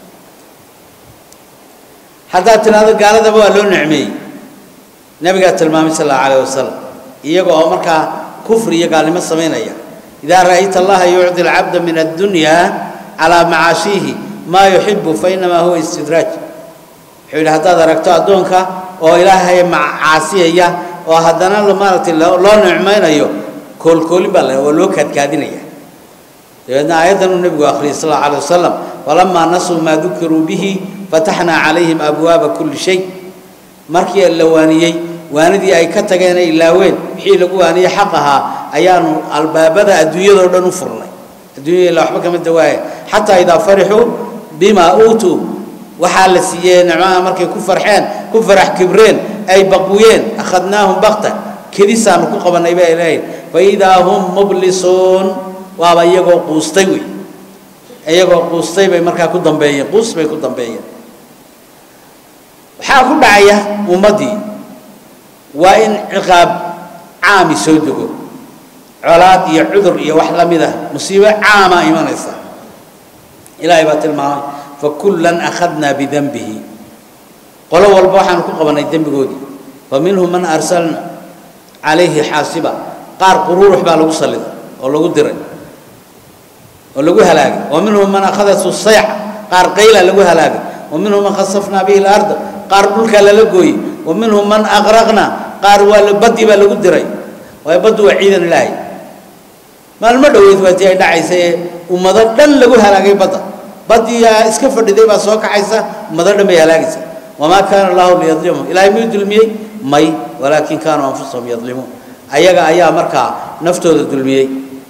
haddaad tidhaahdo gaaladaba waa loo nicmeeyey nabigaa tilmaamay sal allahu calayh wasalam iyaga oo markaa kufri iyo gaalnimo samaynaya idaa ra'ayta allaha yucdi alcabda min addunya calaa macaashiihi maa yuxibu fa inamaa huwa istidraaj wuxuu yidhi haddaad aragto addoonka oo ilaahay macaasiyaya oo haddana maaragtay loo nicmaynayo koolkoolin baa la waa loo kaadkaadinaya dabeedna aayaddan uu nebigu akhriyay sal allahu alay wasalam falamaa nasuu maa dukiruu bihi fataxnaa calayhim abwaaba kulli shay markii la waaniyey waanidii ay ka tageen ay ilaaween wixii lagu waaniyey xaq ahaa ayaanu albaabada adduunyadoo dhan u furnay adduunyada ila waxba kama dawaaya xataa idaa farixuu bimaa uutuu waxaa la siiyey nicmaha markay ku farxeen ku farax kibreen ay baqwiyeen akhadnaahum bakta kedisaanu ku qabannay baa ilaahay fa idaa hum mublisuun waaba iyagoo quustay wey iyagoo quustay bay markaa ku dambeeyeen quus bay ku dambeeyeen waxaa ku dhacaya ummaddii waa in ciqaab caami soo dego colaad iyo cudur iyo wax la mid ah musiibo caama imanaysa ilaahay baa tilmaamay fakullan akhadnaa bidanbihi qolo walba waxaanu ku qabannay dembigoodii fa minhum man arsalna calayhi xaasiba qaar quruurux baa lagu salliday oo lagu diray oo lagu halaagay wa minhum man akhadatu sayxa qaar qayla lagu halaagay wa minhum man khasafnaa bihi larda qaar dhulkaa lala gooyey wa minhum man aqraqna qaar waa baddi baa lagu diray waayo baddu waa ciidan ilaahay maalmo dhoweyd waa tii ay dhacaysa ee ummado dhan lagu halaagay badda baddiyaa iska fadhiday baa soo kaxaysa ummado dhan bay halaagaysa wamaa kaana allahu liyadlimhum ilaahay miyuu dulmiyey may walaakin kaanuu anfusahum yadlimuun ayaga ayaa markaa naftooda dulmiyey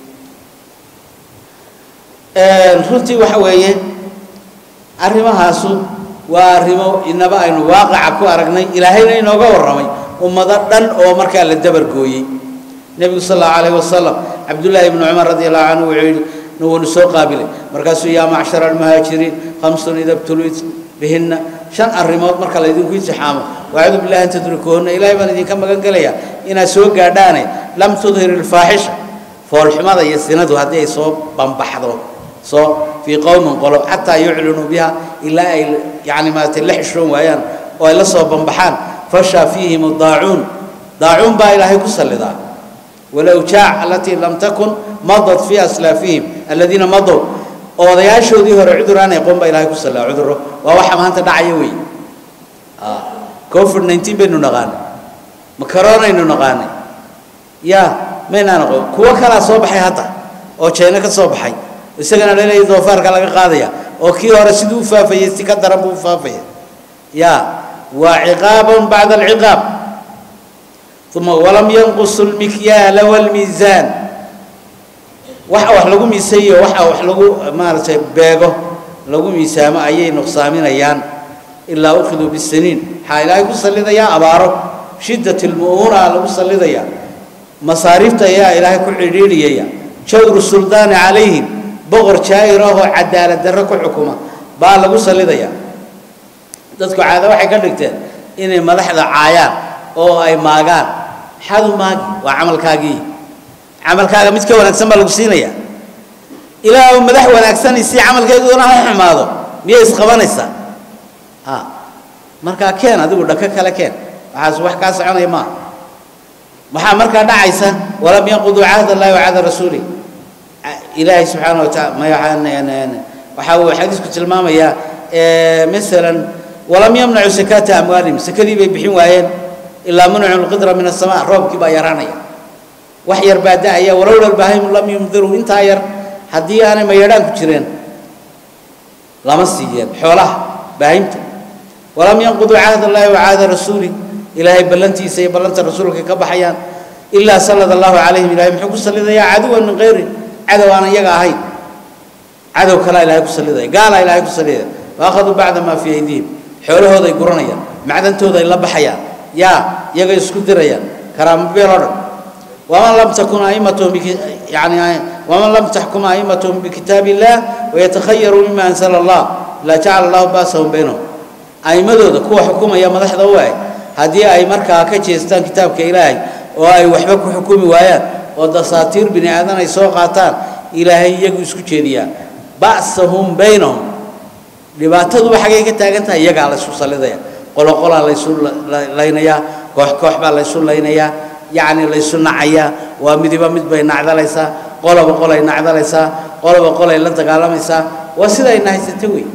runtii waxa weeye arrimahaasu waa arrimo inaba aynu waaqaca ku aragnay ilaahayna inooga warramay ummado dhan oo markaa la dabargooyey nebigu sal allahu calayhi wasalam cabdullaahi ibnu cumar radi allahu canhu wuxuu yidhi nuwanu soo qaabilay markaasuu yaa macshara almuhaajiriin khamsun ida btuliit bihinna shan arrimood marka laydinku intixaamo wacuudu billahi an tadrikuhunna ilaahay baan idinka magan gelayaa inaad soo gaadhaane lam tudhir ilfaaxisha foolxumada iyo sinadu haddii ay soo bambaxdo soo fii qowmin qolo xataa yuclinuu biha ilaa ay yani maaragtay la xishoon waayaan oo ay la soo bambaxaan fashaa fiihim daacuun daacuun baa ilaahay ku sallidaa walawjaac alatii lam takun madat fii aslaafihim aladiina madow oo odayaashoodii hore cudur aan aqoon baa ilaahay ku sallidaa cudurro waa waxa maanta dhacaya wey covid nineteen baynu naqaanay makaroonaynu naqaanay ya maynaan aqoon kuwo kalaa soo baxay hadda oo jeyno ka soo baxay isagana laleeyahay doofaarka laga qaadaya oo kii hore siduu u faafayey si ka daran buu u faafaya ya waa ciqaabun bacda alciqaab uma walam yanqusu lmikyaala walmiisaan waxa wax lagu miisayo waxa wax lagu maaragtay beego lagu miisaamo ayay nuqsaaminayaan ilaa ukhiduu bisiniin waxaa ilaahay ku sallidayaa abaaro shiddat lmu'uuna lagu sallidayaa masaariifta ayaa ilaahay ku cidhiidhiyaya jawru suldaani calayhim boqor jaa'ir ahoo cadaalad darro ku xukuma baa lagu sallidayaa dadku caado waxay ka dhigteen inay madaxda caayaan oo ay maagaan maxaad u maagi waa camalkaagii camalkaaga mid ka wanaagsan baa lagu siinayaa ilaahu madax wanaagsan si camalkeeduna ha xumaado miyay isqabanaysaa ha markaa keen adigu dhaka kale keen waxaas wax kaa soconaya maaha waxaa markaa dhacaysa walam yanquduu cahd allahi wa cahda rasuulih ilaahay subxaana wa taala waxa uu xadiisku tilmaamayaa masalan walam yamnacu sakaata amwaalihim sakadii bay bixin waayeen ilaa munacu lqidra min asamaa roobkii baa yaraanaya wax yar baa da-aya walowla lbaahim lam yumdiruu intaa yar haddii aanay mayadhaan ku jireen lama siiyeen xoolaha baahimta walam yanquduu cahd allahi wa cahda rasuulih ilaahay ballantiisa iyo ballanta rasuulka ka baxayaan ilaa sallada allahu calayhim ilahay muxuu ku sallidayaa caduwan min kayri cadow aan iyaga ahayn cadow kalaa ilahay ku sallidaya gaalaa ilahay ku sallidaya waakhaduu bacda maa fii aydihim xoolahooday guranayaan macdantooda ay la baxayaan yaa iyagay isku dirayaan karaamo beel oo dhan waman lam takun a'immatuhum yani waman lam taxkum a'immatuhum bikitaabi illah wayatakhayaruu mima ansala allah la jacala allahu baasahum baynahum a'immadooda kuwa xukumaya madaxda u eg haddii ay markaa ka jeestaan kitaabka ilaahay oo ay waxba ku xukumi waayaan oo dasaatiir bini aadan ay soo qaataan ilaahay iyagu isku jeediyaa ba'sahum baynahum dhibaataduba xaggay ka taagan tahay iyagaa laysu sallidaya qoloqolaa laysu laynayaa koox koox baa laysu laynayaa yacni laysu nacayaa waa midiba mid bay nacdalaysaa qoloba qolay nacdalaysaa qoloba qolay la dagaalamaysaa waa sidayna haysata wey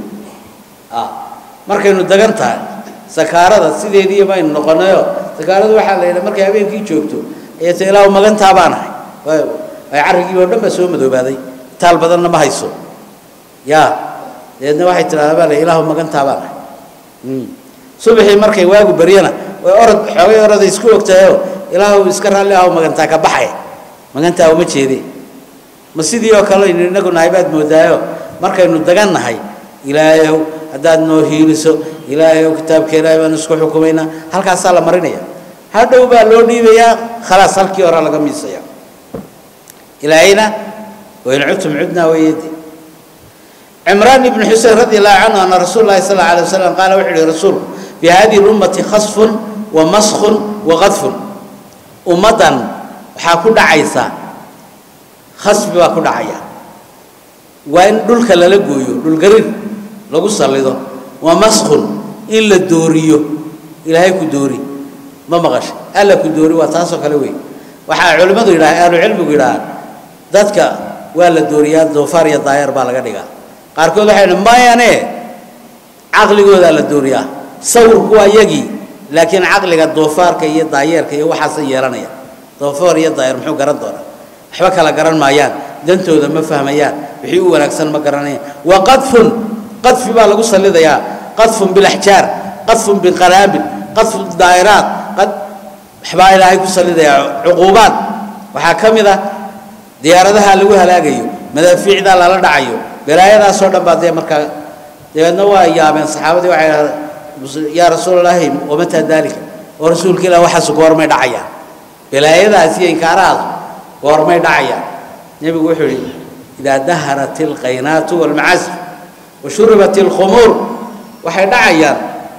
markaynu dagan tahay sakaarada sideedii baynu noqonayo sakaaradu waxaa la yidhaha markay habeenkii joogto ayay ta ilaahu magantaa baan ahay ay carrigii oo dhan baa soo madoobaaday taal badanna ma hayso yaa dabeedna waxay tidhahdaa baa la ilaahu magantaa baan ahay subaxii markay waagu baryana way orod xoogay oroday isku ogtahayoo ilaahu iska raalli ahaw magantaa ka baxay magantaa uma jeede ma sidii oo kale aynu inagu nahay baad moodaayo markaynu dagan nahay ilaahayow haddaad noo hiiliso ilaahayow kitaabka ilaahay baanu isku xukumaynaa halkaasaa la marinaya hadhow baa loo dhiibayaa khalaas halkii horaa laga miisaya ilaahayna wain cudtum cudnaa wayedi cimraan ibnu xusein radi allahu canhu ana rasuul lahi sal alla alay wasalam qaala wuxuu yihi rasuulku fi hadihi lummati khasfun wa maskhun wa qadfun ummaddan waxaa ku dhacaysa khasbi baa ku dhacaya waa in dhulka lala gooyo dhulgariir lagu sallido wa maskhun in la dooriyo ilaahay ku doori ma maqashay alla ku doori waa taasoo kale wey waxaa culimmadu yidhaha ahlucilmigu yidhahaan dadka waa la dooriyaa doofaar iyo daayar baa laga dhigaa qaarkood waxay idhi mayane caqligoodaa la dooriyaa sawirku waa yagii laakiin caqliga doofaarka iyo daayeerka iyo waxaasa yeelanaya doofaar iyo daayeer muxuu garan doonaa waxba kala garan maayaan dantooda ma fahmayaan wixii u wanaagsan ma garanayaan wa qadfun qadfi baa lagu sallidayaa qadfun bilaxjaar qadfun biqanaabil qadfun daa'iraat qad waxbaa ilaahay ku sallidayaa cuquubaad waxaa ka mid ah diyaaradaha lagu halaagayo madaafiicdaa lala dhacayo balaayadaasoo dhan baa dee markaa dabeedna waa yaabeen saxaabadii waxay dhahdeen yaa rasuul allaahi wamataa daalika oo rasuulka ilah waxaasu goormay dhacayaan balaayadaas iyo inkaarahaas goormay dhacayaan nebigu wuxuu yidhi idaa daharat ilqaynaatu walmacasif wa shuribat ilkhumuur waxay dhacayaan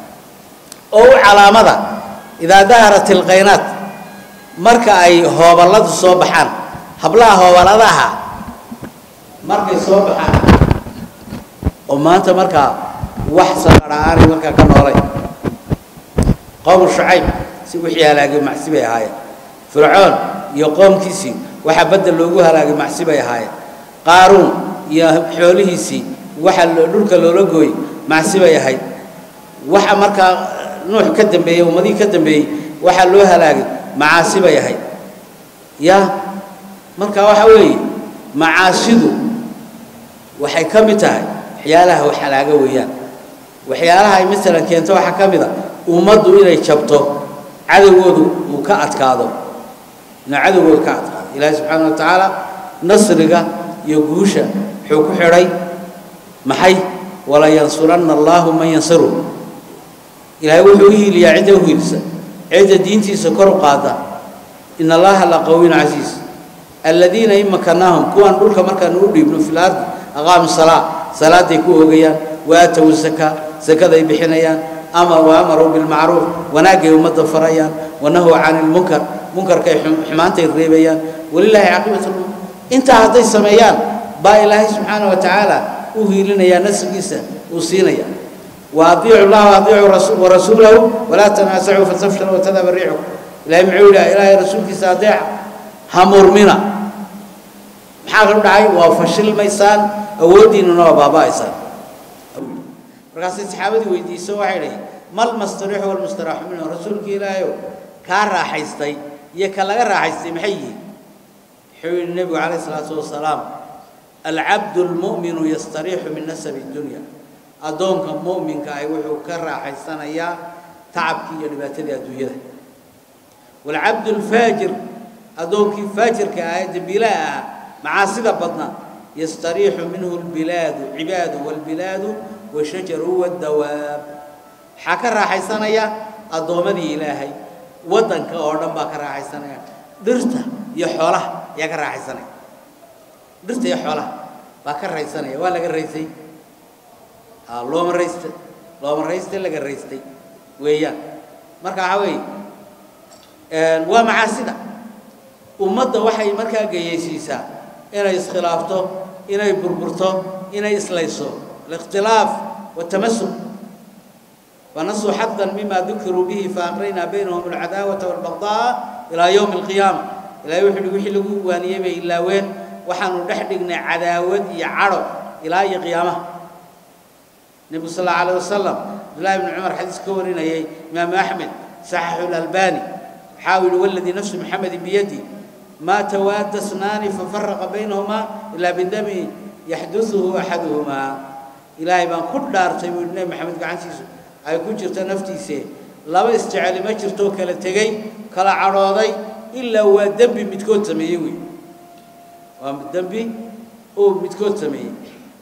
oo u calaamada idaa daharat ilqaynaat marka ay hooballadu soo baxaan hablaha hoobaladaha markay soo baxaan oo maanta markaa wax sanadha aanay markaa ka noolay qowmu shucayb si wixii halaagay macsi bay ahaayeen fircoon iyo qoomkiisii waxaa badda loogu halaagay macsi bay ahaayeen qaaruun iyo xoolihiisii waxa dhulka loola gooyey macsi bay ahayd waxa markaa nuux ka dambeeyey ummadihii ka dambeeyey waxaa loo halaagay macaasi bay ahayd ya marka waxa weeye macaasidu waxay ka mid tahay waxyaalaha wax halaaga weeyaan waxyaalaha ay masalan keento waxaa ka mid a ummaddu inay jabto cadowgoodu uu ka adkaado inuu cadowgoodu ka adkaado ilaahi subxaana wa tacaala nasriga iyo guusha wuxuu ku xidhay maxay walayansuranna allaahu man yansiru ilaahay wuxuu u hiiliyaa cidda u hiilisa cidda diintiisa kor u qaada ina allaha la qawiyun casiis aladiina in makanaahum kuwaan dhulka markaanu u dhiibno fi lardi aqaamu salaa salaaday ku oogayaan waatow zaka zakaday bixinayaan ama waamaruu bilmacruuf wanaagay ummadda farayaan wanahuu cani lmunkar munkarkay xumaantay reebayaan walilaahi caaqibatu lmur intaa hadday sameeyaan baa ilaahay subxaana wa tacaala u hiilinayaa nasrigiisa uu siinaya وأطيعوا الله وأطيعوا رسول ورسوله ولا تنازعوا فتفشلوا وتذهب ريحكم إلهي معولى إلهي رسولك سادع همر منا maxaa ka dhacay waa fashil maysaan awoodiinuna waa baaba'aysaan markaasay saxaabadii weydiiso waxay dhahay mal mastariixu walmustaraaxu minhu rasuulka ilaahayow kaa raaxaystay iyo ka laga raaxaystay maxay yihiin wuxuu yidhi nebigu calayhi salaatu wasalaam alcabdu lmu'minu yastariixu min nasabi dunya addoonka mu'minka ahi wuxuu ka raaxaysanayaa tacabkii iyo dhibaatadii adduunyada waalcabdu alfaajir addoonkii faajirka ah ee dembiilaha ah macaasida badna yastariixu minhu albilaadu cibaadu waalbilaadu washajaru waddawaab waxaa ka raaxaysanaya addoommadii ilaahay waddanka oo dhan baa ka raaxaysanaya dhirta iyo xoolaha ayaa ka raaxaysanaya dhirta iyo xoolaha baa ka raysanaya waa laga raysay looma raysta looma raysta laga raystay weeyaan marka waxaa weeye waa macaasida ummadda waxay markaa geyaysiisaa inay iskhilaafto inay burburto inay islayso alikhtilaaf والتمسك ونسوا حظا مما ذكروا به فأغرينا بينهم العداوة والبغضاء إلى يوم القيامة إلى يوم وحي لغو وانيبه إلا وين وحنو نحدقنا عداوة يعرض إلى أي قيامة النبي صلى الله عليه وسلم عبد الله بن عمر حديث كورنا يا إمام أحمد صحح الألباني حاول والذي نفس محمد بيدي ما تواد اثنان ففرق بينهما إلا بالدم يحدثه أحدهما ilaahay baan ku dhaartay buu nebi maxamed gacantiisu ay ku jirto naftiise laba isjeceli ma jirto kala tegey kala cadhooday ilaa waa dembi midkood sameeyey wey waa dembi uu midkood sameeyey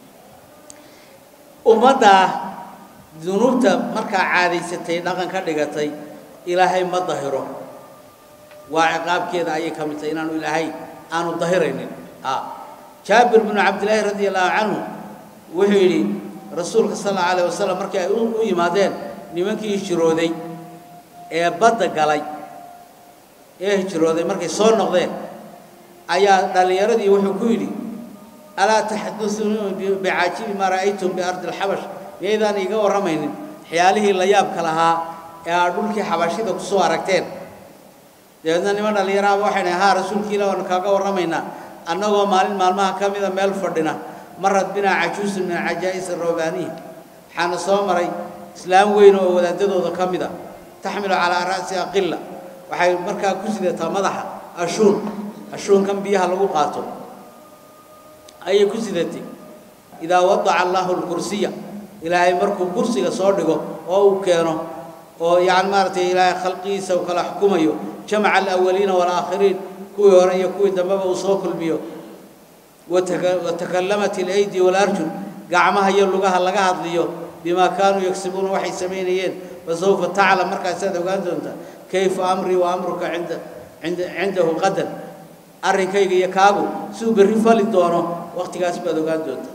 ummaddaa dunuubta markaa caadaysatay dhaqan ka dhigatay ilaahay ma dahiro waa ciqaabkeeda ayay ka mid tahay inaanu ilaahay aanu dahiraynin jaabir binu cabdillaahi radi allahu canhu wuxuu yidhi rasuulka sal alla alayh wasalam markii ay u yimaadeen nimankii hijrooday ee badda galay ee hijrooday markay soo noqdeen ayaa dhallinyaradii wuxuu ku yidhi alaa taxadusuni bicaajibi maa ra'aytum biardi alxabash miyaydaan iiga warramaynin waxyaalihii la yaabka lahaa ee aad dhulkii xabashida ku soo aragteen dabeedna niman dhallinyaraaba waxay dhahay haa rasuulkii ilah waanu kaaga warramaynaa annagoo maalin maalmaha ka mida meel fadhina marad binaa cajuusun min cajaa'is aroobaaniya waxaana soo maray islaam weyn oo wadaadadooda ka mid a taxmilu calaa ra'si aqila waxay markaa ku sidataa madaxa ashuun ashuunkan biyaha lagu qaato ayay ku sidatay idaa wadaca allahu lkursiya ilaahay markuu kursiga soo dhigo oo uu keeno oo yani maaragtay ilaahay khalqigiisa uu kala xukumayo jamaca alawaliina waalaakhiriin kuwii hore iyo kuwii dambeba uu soo kulmiyo watakallamat alaydi waalarjul gacmaha iyo lugaha laga hadliyo bimaa kaanuu yagsibuuna waxay samaynayeen fasawfa taclam markaasaad ogaan doontaa kayfa amrii wa amruka cinda cinda cindahu qadan arrinkayga iyo kaagu siduu berri fali doono waqtigaas baad ogaan doontaa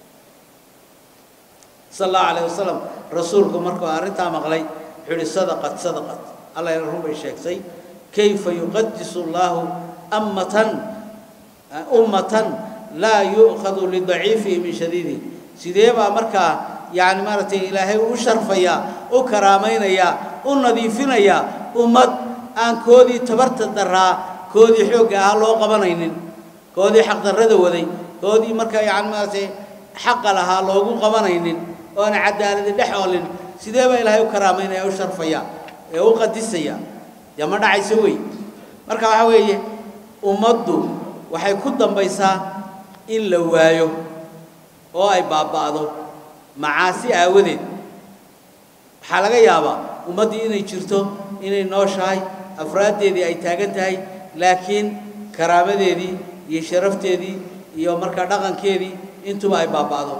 sal allahu calayh wasalam rasuulku markuu arrintaa maqlay wuxuu yihi sadaqat sadaqat allah ila run bay sheegtay kayfa yuqadisu allahu ammatan ummatan laa yu'khadu lidaciifihi min shadiidihi sidee baa markaa yani maaragtay ilaahay u sharfayaa u karaamaynayaa u nadiifinayaa ummad aan koodii tabarta daraa koodii xoogga ahaa loo qabanaynin koodii xaqdarrada waday koodii markaa yani maaragtay xaqa lahaa loogu qabanaynin oona cadaaladi dhex oolin sidee baa ilaahay u karaamaynaya u sharfaya ee u qadisaya dee ma dhacayso wey marka waxaa weeye ummaddu waxay ku dambaysaa in la waayo oo ay baaba'do macaasi aawadeed waxaa laga yaabaa ummaddii inay jirto inay nooshahay afraaddeedii ay taagan tahay laakiin karaamadeedii iyo sharafteedii iyo markaa dhaqankeedii intuba ay baaba'do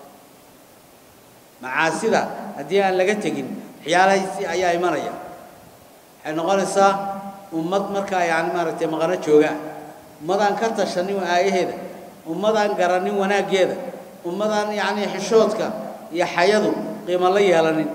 macaasida haddii aan laga tegin waxyaalahaisi ayaa imanaya waxay noqonaysaa ummad markaa yani maaragtay maqano joogaa ummadaan ka tashanin aayaheeda ummadaan garanin wanaaggeeda ummadaan yacni xishoodka iyo xayadu qiimo la yeelanin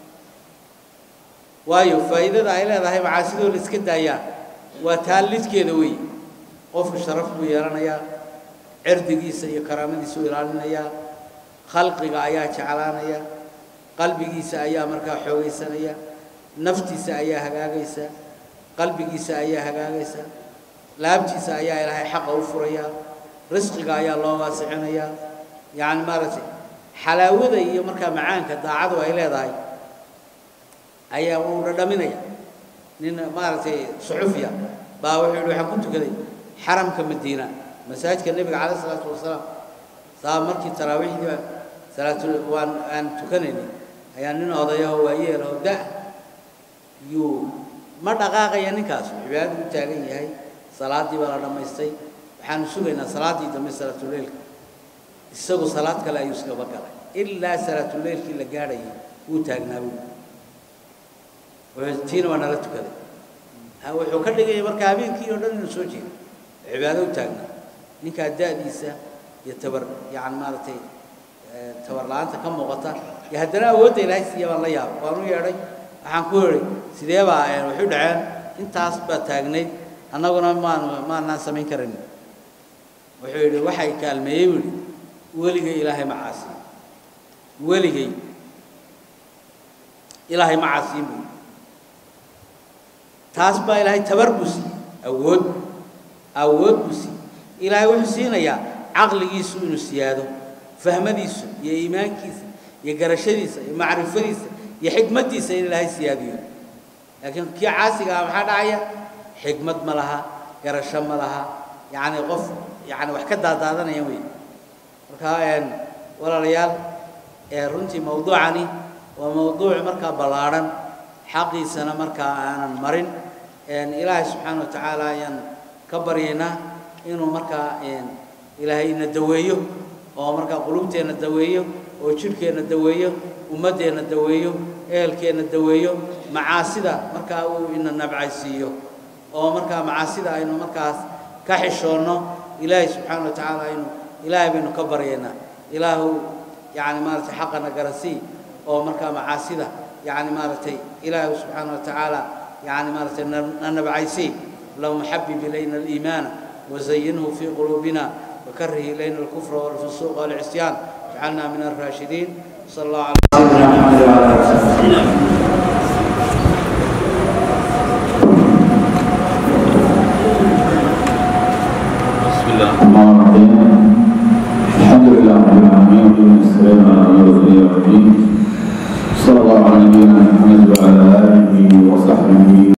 waayo faa'iidada ay leedahay macaasidoo la iska daayaa waa taa lidkeeda weeye qofku sharaf buu yeelanayaa cirdigiisa iyo karaamadiisa u ilaalinayaa khalqiga ayaa jeclaanaya qalbigiisa ayaa markaa xoogaysanaya naftiisa ayaa hagaagaysa qalbigiisa ayaa hagaagaysa laabtiisa ayaa ilaahay xaqa u furaya risqiga ayaa loo waasicinayaa yacni maaragtay xalaawada iyo markaa macaanka daacadu ay leedahay ayaa uu dhadhaminaya nin maaragtay suxufiya baa wuxuu yihi waxaan ku tukaday xaramka madiina masaajidka nebiga calayh isalaatu wasalaam saa markii taraawiixdii salaatu waan aan tukanaynay ayaa nin odayaho waayeelahoo da yuu ma dhaqaaqaya ninkaas cibaadadu u taagan yahay salaaddii baa la dhammaystay waxaanu sugaynaa salaaddii dambe salaatuleylka isagu salaad kale ayuu iskaba galay ilaa salaatuleylkii la gaadhayay wuu taagnaa buui tiina waa nala tukaday wuxuu ka dhigaya marka habeenkii oo dhan inuu soo jeedo cibaado u taagnaa ninkaa da'diisa iyo tabar yani maaragtay tabar la-aanta ka muuqata iyo haddana awoodda ilaahay siiya baan la yaabay waan u yeedhay waxaan ku idhi sidee baa waxu dhaceen intaas baa taagnayd annaguna maan maanaan samayn karin wuxuu yidhi waxay kaalmeeyey buu yidhi weligay ilaahay ma caasiin weligay ilaahay ma caasiin buu taas baa ilaahay tabar buu siiyey awood awood buu siiyey ilaahay wuxuu siinayaa caqligiisu inuu siyaado fahmadiisu iyo iimaankiisa iyo garashadiisa iyo macrifadiisa iyo xikmaddiisa in ilaahay siyaadiyo laakiin kii caasiga ah maxaa dhacaya xikmad ma laha garasho ma laha yacni qof yacni wax ka daadaadanaya wey marka walaalayaal runtii mawduucani waa mawduuc markaa ballaadhan xaqiisana markaa aanan marin ilaahay subxaana wa tacaala ayaan ka baryaynaa inuu markaa ilaahay ina daweeyo oo markaa qulubteenna daweeyo oo jidhkeenna daweeyo ummaddeenna daweeyo ehelkeenna daweeyo macaasida markaa uu ina nabcaysiiyo oo markaa macaasida aynu markaas ka xishoonno ilaahay subxaana wa tacaala aynu ilaahay baynu ka baryaynaa ilaahu yacni maaragtay xaqana garansii oo markaa macaasida يعني مارتي إله سبحانه وتعالى يعني مارتي نبعيسي اللهم حبب إلينا الإيمان وزينه في قلوبنا وكره إلينا الكفر والفسوق والعصيان اجعلنا من الراشدين صلى الله عليه سيدنا محمد وعلى آله وصحبه بسم الله الرحمن الرحيم الحمد لله رب العالمين والسلام على رسول الله صلى الله على نبينا محمد وعلى آله وصحبه